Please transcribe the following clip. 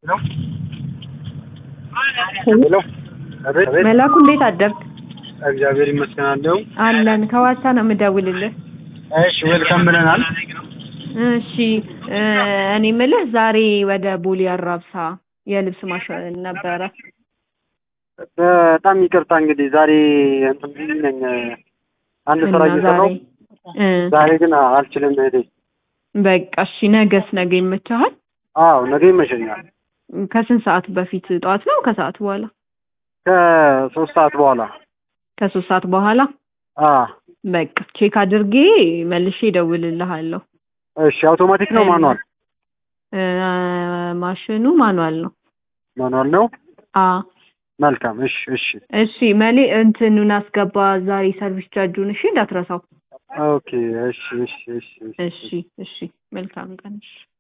ሄሎ አቤት አቤት። መላኩ እንዴት አደርክ? እግዚአብሔር ይመስገን አለው። አለን ከዋሳ ነው የምደውልልህ። እሺ ዌልካም ብለናል። እሺ እ እኔ የምልህ ዛሬ ወደ ቦሌ አራብሳ የልብስ ማሸን ነበረ። በጣም ይቅርታ እንግዲህ ዛሬ እንትን ቢዚ ነኝ አንድ ስራ እና እየሰራሁ ዛሬ እ ዛሬ ግን አልችልም እህቴ። በቃ እሺ ነገስ ነገ ይመችሃል? አዎ ነገ ይመሸኛል ከስንት ሰዓት በፊት ጠዋት ነው ከሰዓት በኋላ? ከሶስት ሰዓት በኋላ ከሶስት ሰዓት በኋላ አ በቃ ቼክ አድርጌ መልሼ እደውልልሃለሁ። እሺ አውቶማቲክ ነው ማኑዋል? እ ማሽኑ ማኑዋል ነው። ማኑዋል ነው። አ መልካም እሺ እሺ እሺ መሌ እንትኑን አስገባ ዛሬ ሰርቪስ ቻርጁን እሺ እንዳትረሳው። ኦኬ እሺ እሺ እሺ እሺ እሺ መልካም ቀን እሺ